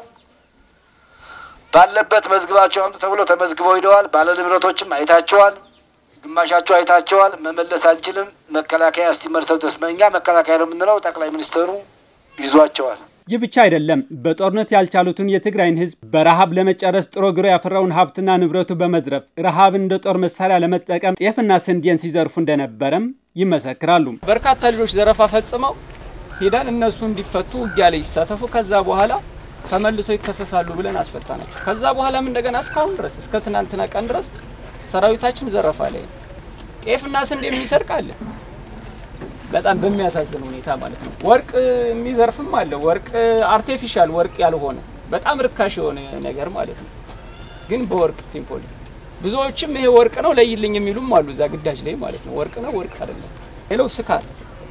ባለበት መዝግባቸው አምጡ ተብሎ ተመዝግበው ሂደዋል። ባለንብረቶችም አይታቸዋል፣ ግማሻቸው አይታቸዋል። መመለስ አንችልም፣ መከላከያ እስቲመርሰው ተስመኛ መከላከያ ነው የምንለው። ጠቅላይ ሚኒስትሩ ይዟቸዋል። ይህ ብቻ አይደለም። በጦርነት ያልቻሉትን የትግራይን ህዝብ በረሃብ ለመጨረስ ጥሮ ግሮ ያፈራውን ሀብትና ንብረቱ በመዝረፍ ረሃብን እንደ ጦር መሳሪያ ለመጠቀም ጤፍና ስንዴን ሲዘርፉ እንደነበረም ይመሰክራሉ። በርካታ ልጆች ዘረፋ ፈጽመው ሄደን እነሱ እንዲፈቱ ውጊያ ላይ ይሳተፉ፣ ከዛ በኋላ ተመልሰው ይከሰሳሉ ብለን አስፈታናቸው። ከዛ በኋላም እንደገና እስካሁን ድረስ እስከ ትናንትና ቀን ድረስ ሰራዊታችን ዘረፋ ላይ ጤፍና ስንዴ የሚሰርቅ አለ። በጣም በሚያሳዝን ሁኔታ ማለት ነው። ወርቅ የሚዘርፍም አለ። ወርቅ አርቴፊሻል ወርቅ ያልሆነ በጣም ርካሽ የሆነ ነገር ማለት ነው። ግን በወርቅ ሲምፖል ብዙዎችም ይሄ ወርቅ ነው ለይልኝ የሚሉም አሉ እዛ ግዳጅ ላይ ማለት ነው። ወርቅ ነው ወርቅ አይደለም። ሌላው ስካር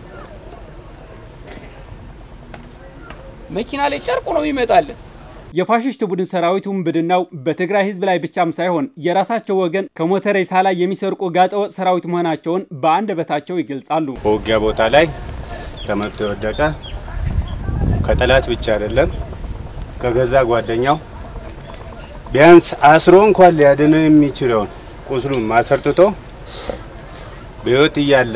መኪና ላይ ጨርቁ ነው ይመጣልን። የፋሽስት ቡድን ሰራዊት ውንብድናው በትግራይ ህዝብ ላይ ብቻም ሳይሆን የራሳቸው ወገን ከሞተ ሬሳ ላይ የሚሰርቁ ጋጠወጥ ሰራዊት መሆናቸውን በአንደበታቸው ይገልጻሉ። በውጊያ ቦታ ላይ ተመቶ የወደቀ ከጠላት ብቻ አይደለም ከገዛ ጓደኛው ቢያንስ አስሮ እንኳን ሊያድነው የሚችለውን ቁስሉን ማሰርጥቶ በህይወት እያለ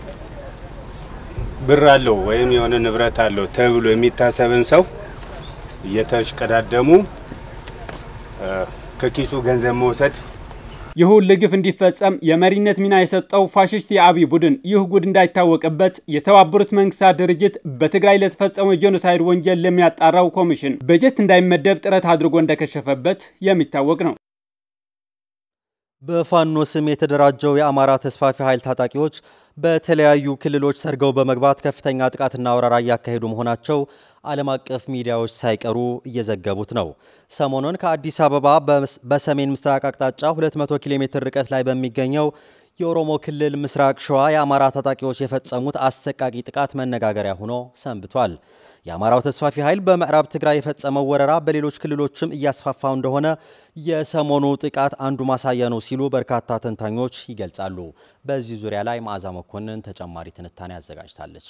ብር አለው ወይም የሆነ ንብረት አለው ተብሎ የሚታሰብን ሰው እየተሽቀዳደሙ ከኪሱ ገንዘብ መውሰድ ይህ ሁሉ ግፍ እንዲፈጸም የመሪነት ሚና የሰጠው ፋሽስት የአብይ ቡድን ይህ ጉድ እንዳይታወቅበት የተባበሩት መንግስታት ድርጅት በትግራይ ለተፈጸመው የጄኖሳይድ ወንጀል ለሚያጣራው ኮሚሽን በጀት እንዳይመደብ ጥረት አድርጎ እንደከሸፈበት የሚታወቅ ነው። በፋኖ ስም የተደራጀው የአማራ ተስፋፊ ኃይል ታጣቂዎች በተለያዩ ክልሎች ሰርገው በመግባት ከፍተኛ ጥቃትና ወረራ እያካሄዱ መሆናቸው ዓለም አቀፍ ሚዲያዎች ሳይቀሩ እየዘገቡት ነው። ሰሞኑን ከአዲስ አበባ በሰሜን ምስራቅ አቅጣጫ 200 ኪሎ ሜትር ርቀት ላይ በሚገኘው የኦሮሞ ክልል ምስራቅ ሸዋ የአማራ ታጣቂዎች የፈጸሙት አሰቃቂ ጥቃት መነጋገሪያ ሆኖ ሰንብቷል። የአማራው ተስፋፊ ኃይል በምዕራብ ትግራይ የፈጸመው ወረራ በሌሎች ክልሎችም እያስፋፋው እንደሆነ የሰሞኑ ጥቃት አንዱ ማሳያ ነው ሲሉ በርካታ ተንታኞች ይገልጻሉ። በዚህ ዙሪያ ላይ መዓዛ መኮንን ተጨማሪ ትንታኔ አዘጋጅታለች።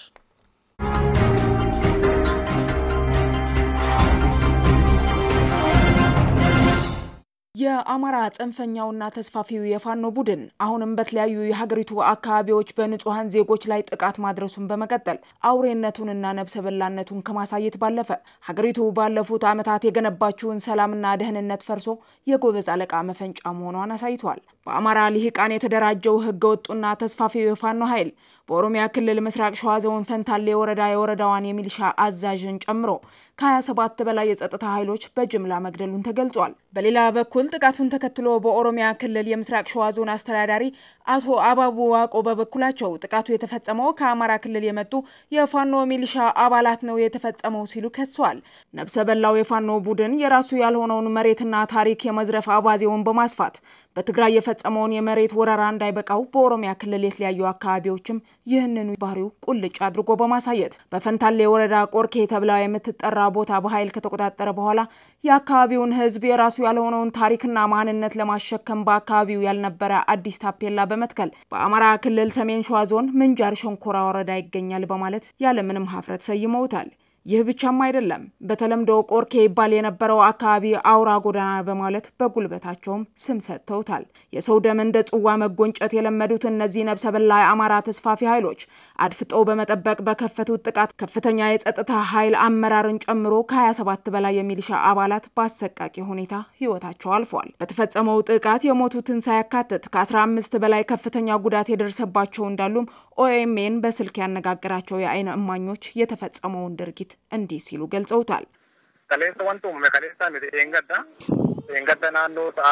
የአማራ ጽንፈኛውና ተስፋፊው የፋኖ ቡድን አሁንም በተለያዩ የሀገሪቱ አካባቢዎች በንጹሐን ዜጎች ላይ ጥቃት ማድረሱን በመቀጠል አውሬነቱንና ነብሰ በላነቱን ከማሳየት ባለፈ ሀገሪቱ ባለፉት ዓመታት የገነባችውን ሰላምና ደህንነት ፈርሶ የጎበዝ አለቃ መፈንጫ መሆኗን አሳይቷል። በአማራ ልሂቃን የተደራጀው ህገወጡና ተስፋፊው የፋኖ ኃይል በኦሮሚያ ክልል ምስራቅ ሸዋ ዞን ፈንታሌ ወረዳ የወረዳዋን የሚሊሻ አዛዥን ጨምሮ ከ27 በላይ የጸጥታ ኃይሎች በጅምላ መግደሉን ተገልጿል። በሌላ በኩል ጥቃቱን ተከትሎ በኦሮሚያ ክልል የምስራቅ ሸዋ ዞን አስተዳዳሪ አቶ አባቡ ዋቆ በበኩላቸው ጥቃቱ የተፈጸመው ከአማራ ክልል የመጡ የፋኖ ሚሊሻ አባላት ነው የተፈጸመው ሲሉ ከሰዋል። ነብሰ በላው የፋኖ ቡድን የራሱ ያልሆነውን መሬትና ታሪክ የመዝረፍ አባዜውን በማስፋት በትግራይ የፈጸመውን የመሬት ወረራ እንዳይበቃው በኦሮሚያ ክልል የተለያዩ አካባቢዎችም ይህንኑ ባህሪው ቁልጭ አድርጎ በማሳየት በፈንታሌ ወረዳ ቆርኬ ተብላ የምትጠራ ቦታ በኃይል ከተቆጣጠረ በኋላ የአካባቢውን ሕዝብ የራሱ ያልሆነውን ታሪክና ማንነት ለማሸከም በአካባቢው ያልነበረ አዲስ ታፔላ በመትከል በአማራ ክልል ሰሜን ሸዋ ዞን ምንጃር ሸንኮራ ወረዳ ይገኛል በማለት ያለምንም ሀፍረት ሰይመውታል። ይህ ብቻም አይደለም። በተለምዶ ቆርኬ ይባል የነበረው አካባቢ አውራ ጎዳና በማለት በጉልበታቸውም ስም ሰጥተውታል። የሰው ደም እንደ ጽዋ መጎንጨት የለመዱት እነዚህ ነብሰ በላ የአማራ ተስፋፊ ኃይሎች አድፍጠው በመጠበቅ በከፈቱት ጥቃት ከፍተኛ የጸጥታ ኃይል አመራርን ጨምሮ ከ27 በላይ የሚሊሻ አባላት በአሰቃቂ ሁኔታ ህይወታቸው አልፏል። በተፈጸመው ጥቃት የሞቱትን ሳያካትት ከ15 በላይ ከፍተኛ ጉዳት የደረሰባቸው እንዳሉም ኦኤምኤን በስልክ ያነጋገራቸው የአይን እማኞች የተፈጸመውን ድርጊት እንዲህ ሲሉ ገልጸውታል።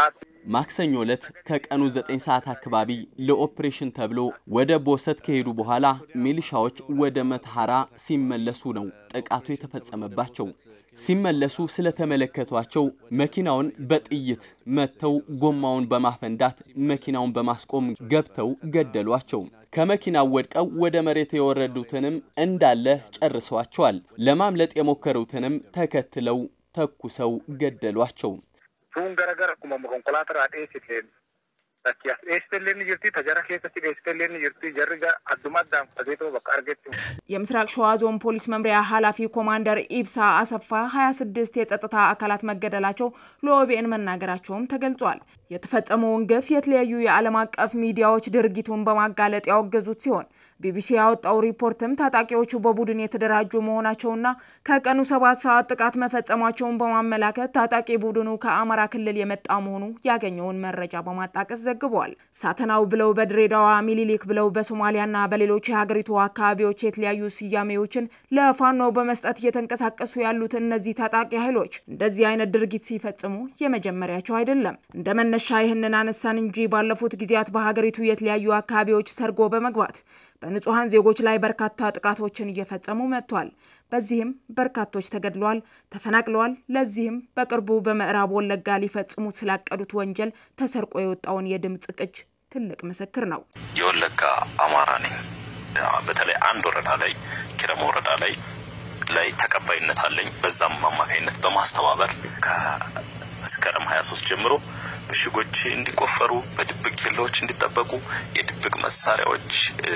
ማክሰኞ ዕለት ከቀኑ 9 ሰዓት አካባቢ ለኦፕሬሽን ተብሎ ወደ ቦሰት ከሄዱ በኋላ ሚሊሻዎች ወደ መተሐራ ሲመለሱ ነው ጥቃቱ የተፈጸመባቸው። ሲመለሱ ስለተመለከቷቸው መኪናውን በጥይት መትተው ጎማውን በማፈንዳት መኪናውን በማስቆም ገብተው ገደሏቸው። ከመኪናው ወድቀው ወደ መሬት የወረዱትንም እንዳለ ጨርሰዋቸዋል። ለማምለጥ የሞከሩትንም ተከትለው ተኩሰው ገደሏቸው። Sun garagara akkuma konkolaataa dheessiteen bakki as dheessitellee ni jirti tajara keessatti dheessitellee ni jirti jarri adduma addaan fageetoo bakka argetti. የምስራቅ ሸዋ ዞን ፖሊስ መምሪያ ኃላፊ ኮማንደር ኢብሳ አሰፋ 26 የጸጥታ አካላት መገደላቸው ለኦቢኤን መናገራቸውም ተገልጿል። የተፈጸመውን ግፍ የተለያዩ የዓለም አቀፍ ሚዲያዎች ድርጊቱን በማጋለጥ ያወገዙት ሲሆን ቢቢሲ ያወጣው ሪፖርትም ታጣቂዎቹ በቡድን የተደራጁ መሆናቸውና ከቀኑ ሰባት ሰዓት ጥቃት መፈጸማቸውን በማመላከት ታጣቂ ቡድኑ ከአማራ ክልል የመጣ መሆኑ ያገኘውን መረጃ በማጣቀስ ዘግቧል። ሳተናው ብለው በድሬዳዋ ሚኒሊክ ብለው በሶማሊያና በሌሎች የሀገሪቱ አካባቢዎች የተለያዩ ስያሜዎችን ለፋኖ በመስጠት እየተንቀሳቀሱ ያሉት እነዚህ ታጣቂ ኃይሎች እንደዚህ አይነት ድርጊት ሲፈጽሙ የመጀመሪያቸው አይደለም። እንደ መነሻ ይህንን አነሳን እንጂ ባለፉት ጊዜያት በሀገሪቱ የተለያዩ አካባቢዎች ሰርጎ በመግባት በንጹሐን ዜጎች ላይ በርካታ ጥቃቶችን እየፈጸሙ መጥቷል። በዚህም በርካቶች ተገድለዋል፣ ተፈናቅለዋል። ለዚህም በቅርቡ በምዕራብ ወለጋ ሊፈጽሙት ስላቀዱት ወንጀል ተሰርቆ የወጣውን የድምፅ ቅጅ ትልቅ ምስክር ነው። የወለጋ አማራ ነኝ። በተለይ አንድ ወረዳ ላይ ኪረም ወረዳ ላይ ላይ ተቀባይነት አለኝ። በዛም አማካኝነት በማስተባበር ከመስከረም 23 ጀምሮ ምሽጎች እንዲቆፈሩ፣ በድብቅ ኬላዎች እንዲጠበቁ፣ የድብቅ መሳሪያዎች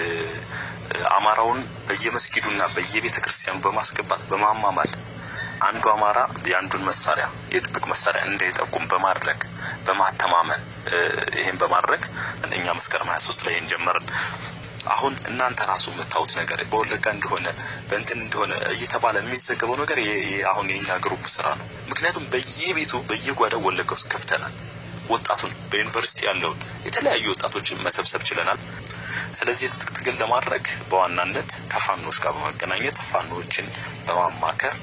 አማራውን በየመስጊዱና በየቤተ ክርስቲያኑ በማስገባት በማማማል አንዱ አማራ የአንዱን መሳሪያ የድብቅ መሳሪያ እንዳይጠቁም በማድረግ በማተማመን ይሄን በማድረግ እኛ መስከረም 23 ላይ እንጀመርን። አሁን እናንተ ራሱ የምታዩት ነገር በወለጋ እንደሆነ በእንትን እንደሆነ እየተባለ የሚዘገበው ነገር አሁን የኛ ግሩፕ ስራ ነው። ምክንያቱም በየቤቱ በየጓዳው ወለጋ ውስጥ ከፍተናል። ወጣቱን በዩኒቨርሲቲ ያለውን የተለያዩ ወጣቶችን መሰብሰብ ችለናል። ስለዚህ የትጥቅ ትግል ለማድረግ በዋናነት ከፋኖች ጋር በመገናኘት ፋኖዎችን በማማከር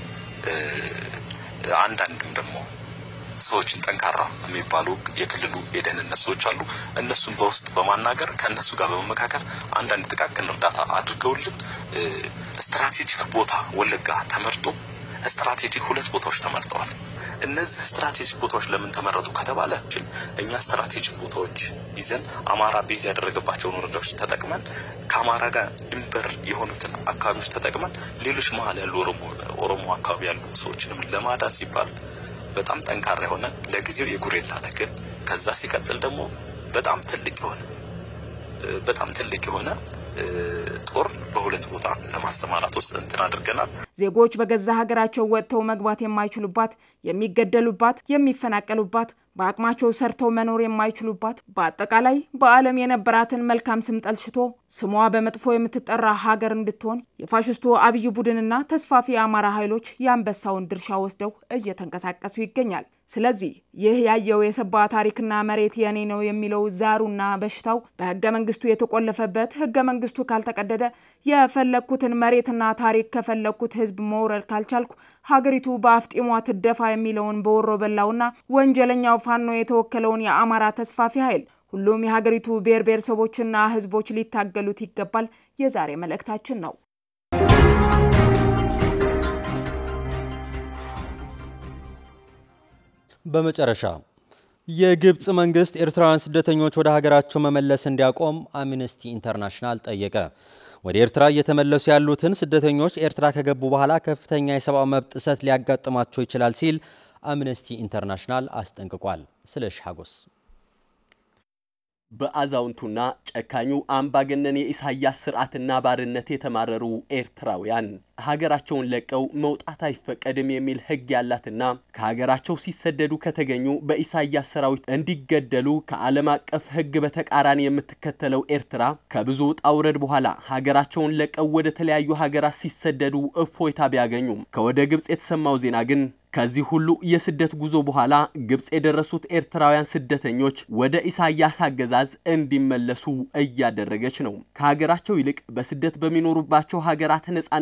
አንዳንድም ደግሞ ሰዎችን ጠንካራ የሚባሉ የክልሉ የደህንነት ሰዎች አሉ። እነሱን በውስጥ በማናገር ከእነሱ ጋር በመመካከር አንዳንድ ጥቃቅን እርዳታ አድርገውልን ስትራቴጂክ ቦታ ወለጋ ተመርጦ ስትራቴጂክ ሁለት ቦታዎች ተመርጠዋል። እነዚህ ስትራቴጂክ ቦታዎች ለምን ተመረጡ ከተባለ እኛ ስትራቴጂክ ቦታዎች ይዘን አማራ ቤዝ ያደረገባቸውን ወረዳዎች ተጠቅመን ከአማራ ጋር ድንበር የሆኑትን አካባቢዎች ተጠቅመን ሌሎች መሀል ያሉ ኦሮሞ አካባቢ ያሉ ሰዎችንም ለማዳን ሲባል በጣም ጠንካራ የሆነ ለጊዜው የጉሬላ ትግል ከዛ ሲቀጥል ደግሞ በጣም ትልቅ የሆነ በጣም ትልቅ የሆነ ጦር በሁለት ቦታ ለማሰማራት ውስጥ እንትን አድርገናል። ዜጎች በገዛ ሀገራቸው ወጥተው መግባት የማይችሉባት፣ የሚገደሉባት፣ የሚፈናቀሉባት፣ በአቅማቸው ሰርተው መኖር የማይችሉባት፣ በአጠቃላይ በዓለም የነበራትን መልካም ስም ጠልሽቶ ስሟ በመጥፎ የምትጠራ ሀገር እንድትሆን የፋሽስቱ አብይ ቡድንና ተስፋፊ የአማራ ኃይሎች የአንበሳውን ድርሻ ወስደው እየተንቀሳቀሱ ይገኛል። ስለዚህ ይህ ያየው የሰባ ታሪክና መሬት የኔ ነው የሚለው ዛሩና በሽታው በህገ መንግስቱ የተቆለፈበት ህገ መንግስቱ ካልተቀደደ የፈለግኩትን መሬትና ታሪክ ከፈለግኩት ህዝብ መውረድ ካልቻልኩ ሀገሪቱ በአፍጢሟ ትደፋ የሚለውን በወሮ በላውና ወንጀለኛው ፋኖ የተወከለውን የአማራ ተስፋፊ ኃይል ሁሉም የሀገሪቱ ብሔር ብሔረሰቦችና ህዝቦች ሊታገሉት ይገባል የዛሬ መልእክታችን ነው። በመጨረሻ የግብፅ መንግስት ኤርትራውያን ስደተኞች ወደ ሀገራቸው መመለስ እንዲያቆም አምነስቲ ኢንተርናሽናል ጠየቀ። ወደ ኤርትራ እየተመለሱ ያሉትን ስደተኞች ኤርትራ ከገቡ በኋላ ከፍተኛ የሰብአዊ መብት ጥሰት ሊያጋጥማቸው ይችላል ሲል አምነስቲ ኢንተርናሽናል አስጠንቅቋል። ስለሺ ሀጎስ በአዛውንቱና ጨካኙ አምባገነን የኢሳያስ ስርዓትና ባርነት የተማረሩ ኤርትራውያን ሀገራቸውን ለቀው መውጣት አይፈቀድም የሚል ሕግ ያላትና ከሀገራቸው ሲሰደዱ ከተገኙ በኢሳያስ ሰራዊት እንዲገደሉ ከዓለም አቀፍ ሕግ በተቃራኒ የምትከተለው ኤርትራ ከብዙ ውጣ ውረድ በኋላ ሀገራቸውን ለቀው ወደ ተለያዩ ሀገራት ሲሰደዱ እፎይታ ቢያገኙም ከወደ ግብፅ የተሰማው ዜና ግን ከዚህ ሁሉ የስደት ጉዞ በኋላ ግብፅ የደረሱት ኤርትራውያን ስደተኞች ወደ ኢሳያስ አገዛዝ እንዲመለሱ እያደረገች ነው። ከሀገራቸው ይልቅ በስደት በሚኖሩባቸው ሀገራት ነጻነት የሚያገኙ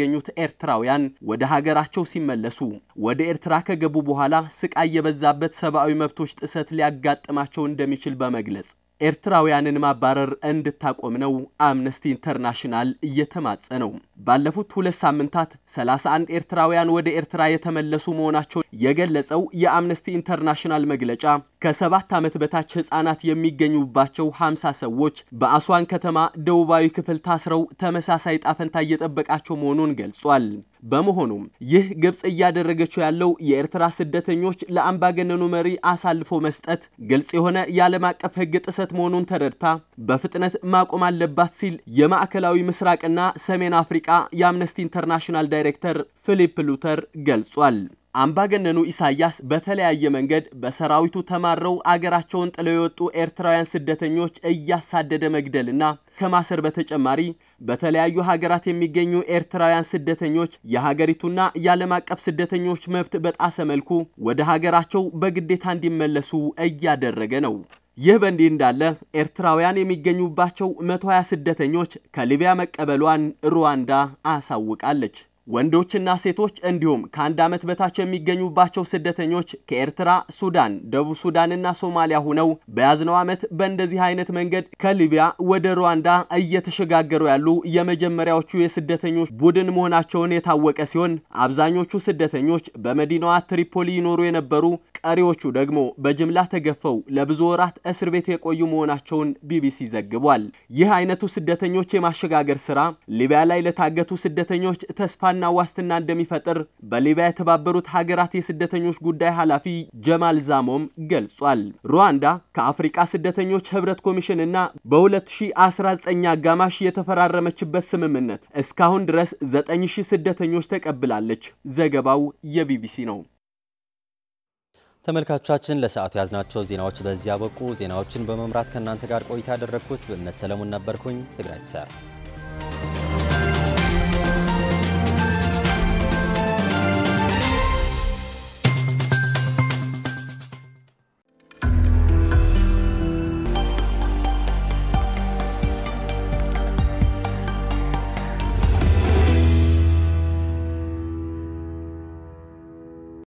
ያገኙት ኤርትራውያን ወደ ሀገራቸው ሲመለሱ ወደ ኤርትራ ከገቡ በኋላ ስቃይ የበዛበት ሰብአዊ መብቶች ጥሰት ሊያጋጥማቸው እንደሚችል በመግለጽ ኤርትራውያንን ማባረር እንድታቆም ነው አምነስቲ ኢንተርናሽናል እየተማጸነው። ባለፉት ሁለት ሳምንታት 31 ኤርትራውያን ወደ ኤርትራ የተመለሱ መሆናቸውን የገለጸው የአምነስቲ ኢንተርናሽናል መግለጫ ከሰባት ዓመት በታች ህጻናት የሚገኙባቸው 50 ሰዎች በአስዋን ከተማ ደቡባዊ ክፍል ታስረው ተመሳሳይ ጣፈንታ እየጠበቃቸው መሆኑን ገልጿል። በመሆኑም ይህ ግብፅ እያደረገችው ያለው የኤርትራ ስደተኞች ለአምባገነኑ መሪ አሳልፎ መስጠት ግልጽ የሆነ የዓለም አቀፍ ህግ ጥሰት መሆኑን ተረድታ በፍጥነት ማቆም አለባት ሲል የማዕከላዊ ምስራቅና ሰሜን አፍሪቃ የአምነስቲ ኢንተርናሽናል ዳይሬክተር ፊሊፕ ሉተር ገልጿል። አምባገነኑ ኢሳያስ በተለያየ መንገድ በሰራዊቱ ተማረው አገራቸውን ጥለው የወጡ ኤርትራውያን ስደተኞች እያሳደደ መግደልና ከማሰር በተጨማሪ በተለያዩ ሀገራት የሚገኙ ኤርትራውያን ስደተኞች የሀገሪቱና የዓለም አቀፍ ስደተኞች መብት በጣሰ መልኩ ወደ ሀገራቸው በግዴታ እንዲመለሱ እያደረገ ነው። ይህ በእንዲህ እንዳለ ኤርትራውያን የሚገኙባቸው 120 ስደተኞች ከሊቢያ መቀበሏን ሩዋንዳ አሳውቃለች። ወንዶችና ሴቶች እንዲሁም ከአንድ ዓመት በታች የሚገኙባቸው ስደተኞች ከኤርትራ፣ ሱዳን፣ ደቡብ ሱዳንና ሶማሊያ ሆነው በያዝነው ዓመት በእንደዚህ አይነት መንገድ ከሊቢያ ወደ ሩዋንዳ እየተሸጋገሩ ያሉ የመጀመሪያዎቹ የስደተኞች ቡድን መሆናቸውን የታወቀ ሲሆን አብዛኞቹ ስደተኞች በመዲናዋ ትሪፖሊ ይኖሩ የነበሩ፣ ቀሪዎቹ ደግሞ በጅምላ ተገፈው ለብዙ ወራት እስር ቤት የቆዩ መሆናቸውን ቢቢሲ ዘግቧል። ይህ አይነቱ ስደተኞች የማሸጋገር ስራ ሊቢያ ላይ ለታገቱ ስደተኞች ተስፋ ና ዋስትና እንደሚፈጥር በሊቢያ የተባበሩት ሀገራት የስደተኞች ጉዳይ ኃላፊ ጀማል ዛሞም ገልጿል። ሩዋንዳ ከአፍሪቃ ስደተኞች ህብረት ኮሚሽን እና በ2019 አጋማሽ የተፈራረመችበት ስምምነት እስካሁን ድረስ 9000 ስደተኞች ተቀብላለች። ዘገባው የቢቢሲ ነው። ተመልካቾቻችን ለሰዓቱ ያዝናቸው ዜናዎች በዚህ ያበቁ። ዜናዎችን በመምራት ከእናንተ ጋር ቆይታ ያደረግኩት እምነት ሰለሞን ነበርኩኝ። ትግራይ ትሰራ